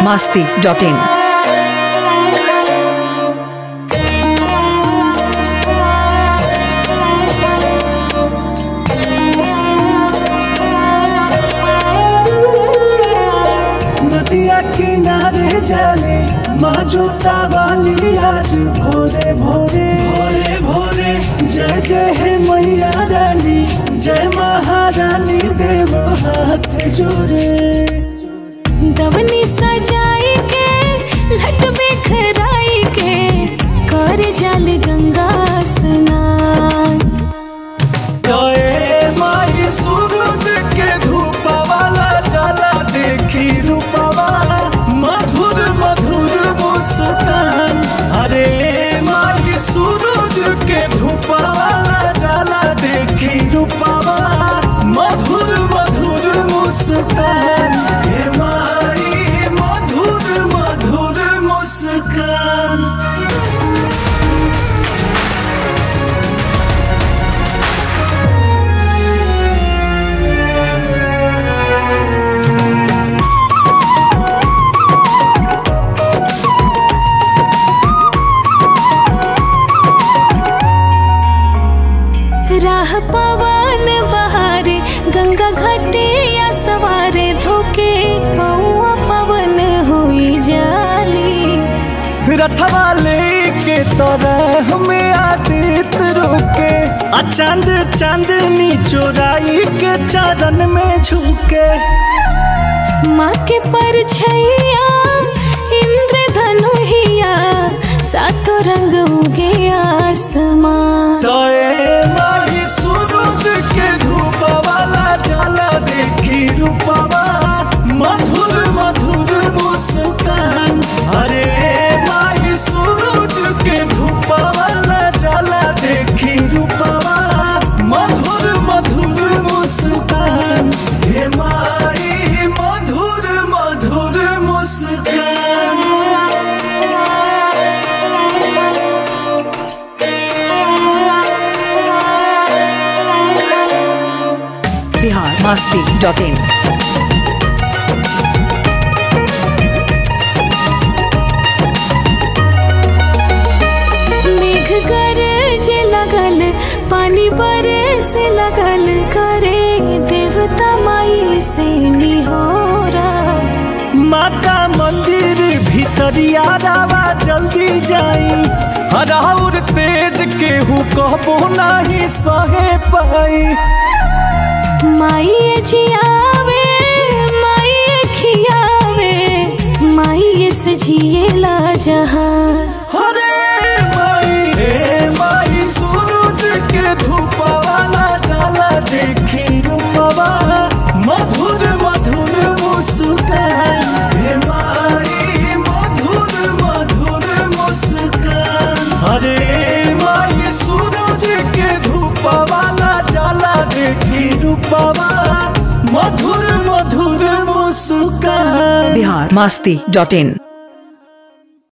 masti.in. नदिया किनारे जाले माँ जोता वाली आज भोरे भोरे भोरे भोरे जय जय हे मैया रानी जय महारानी देव हाथ जोड़े दवनी सजाई के लट बिखराई के कर जल गंगा स्नान गए माई सूरज के धूप वाला जला देखी रूपवा मधुर मधुर मुस्कान अरे माई सूरज के धूप वाला जला देखी रूपवा मधुर मधुर मुस्कान हे माई मधुर मधुर मुस्कान राह पवन बहारे गंगा घाटे या सवारे धोके पौआ पवन हुई जाली रथवा लेके तरह में आदित रोके आ चांद चांदनी चोराई के चरण में झुके माँ के परछैया इंद्र धनुहिया सातों रंग उगे आसमान तोए माही सूरज के धूप वाला जाला देखी रूपवा मधुर मधुर मुस्कान अरे माही सूरज के धूप वाला जाला देखी रूपवा मधुर मधुर मुस्कान हे माई मधुर मधुर मुस्कान Bihar masti.in. मेघ गरज लगल पानी बरस लगल करे देवता माई से निहोरा माता मंदिर भीतरिया रावा जल्दी जाई हराउर तेज केहू कहबो नाही सहे पाई माई जियावे माई खियावे माई से जिएला जहाँ हरे माई हे माई सूरज के धूप वाला जाला देखी रूपवा मधुर मधुर मुस्कान हे माई मधुर मधुर मुस्कान हरे माई सूरज के धूप वाला जाला देखी रूपवा मधुर मधुर मुस्कान Bihar masti.in.